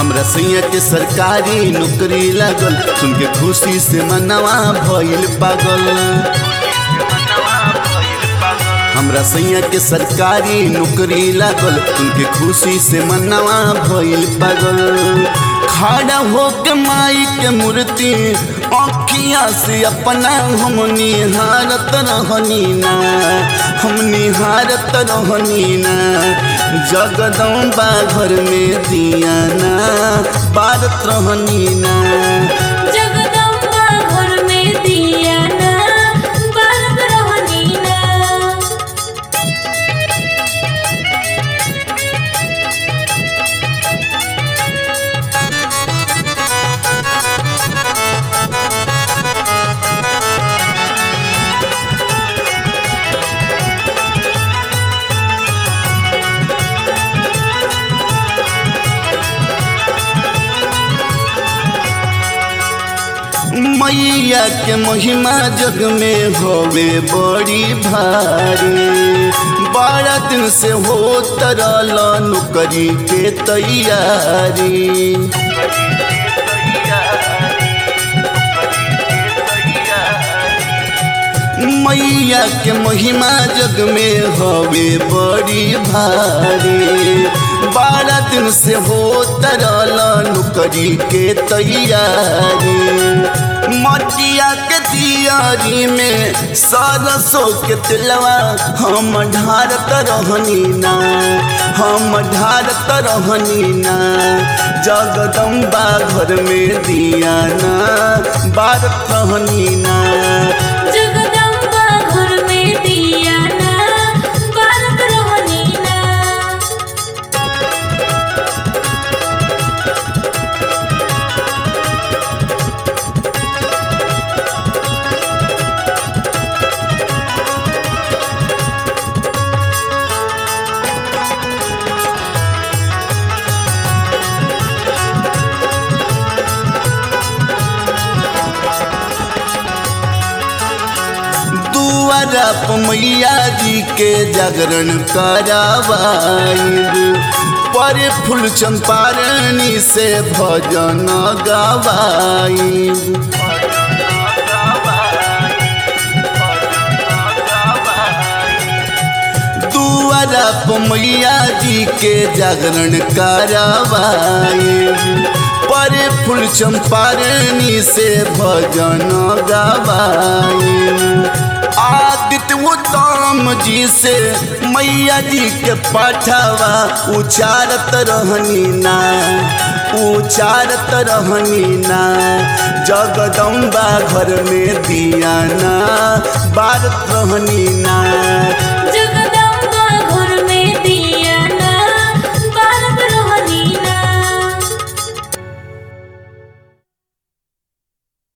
हमरा सैया के सरकारी नौकरी लागल सुन के खुशी से मनवा भइल पागल हमरा सैया के सरकारी नौकरी लागल उनके खुशी से मनवा भइल पागल खड़ा होके माई के मूर्ति अखिया से अपना हम निहारत रहनी ना हम निहारत रहनी ना जगदम्बा घर में दिया ना बारत रहनी ना जगदम्बा घर में दिया ना बारत रहनी ना मैया के महिमा जग में होवे बड़ी भारी बारह दिन से हो तरल नौकरी के तैयारी मैया के महिमा जग में हवे बड़ी भारी बारह दिन से हो तरल नौकरी के तैयारी मटिया के दियारी में सरसों के तिलवा हम ढारत रहनी ना हम ढारत रहनी ना जगदम्बा घर में दिया ना बारत रहनी ना जगदम्बा घर में दिया ना बारत रहनी ना दुआरा प मैया जी के जागरण करावाइब पर फूल चंपारणी से भजन गवाइब दुआरा प मैया जी के जागरण करावाइब पर फूल चंपारणी से भजन गवाइब आदित्य उत्तम जी से मैया जी के पाठवा उचारत रहनी ना उचारत रहनी ना जगदम्बा घर में दिया ना बारत रहनी ना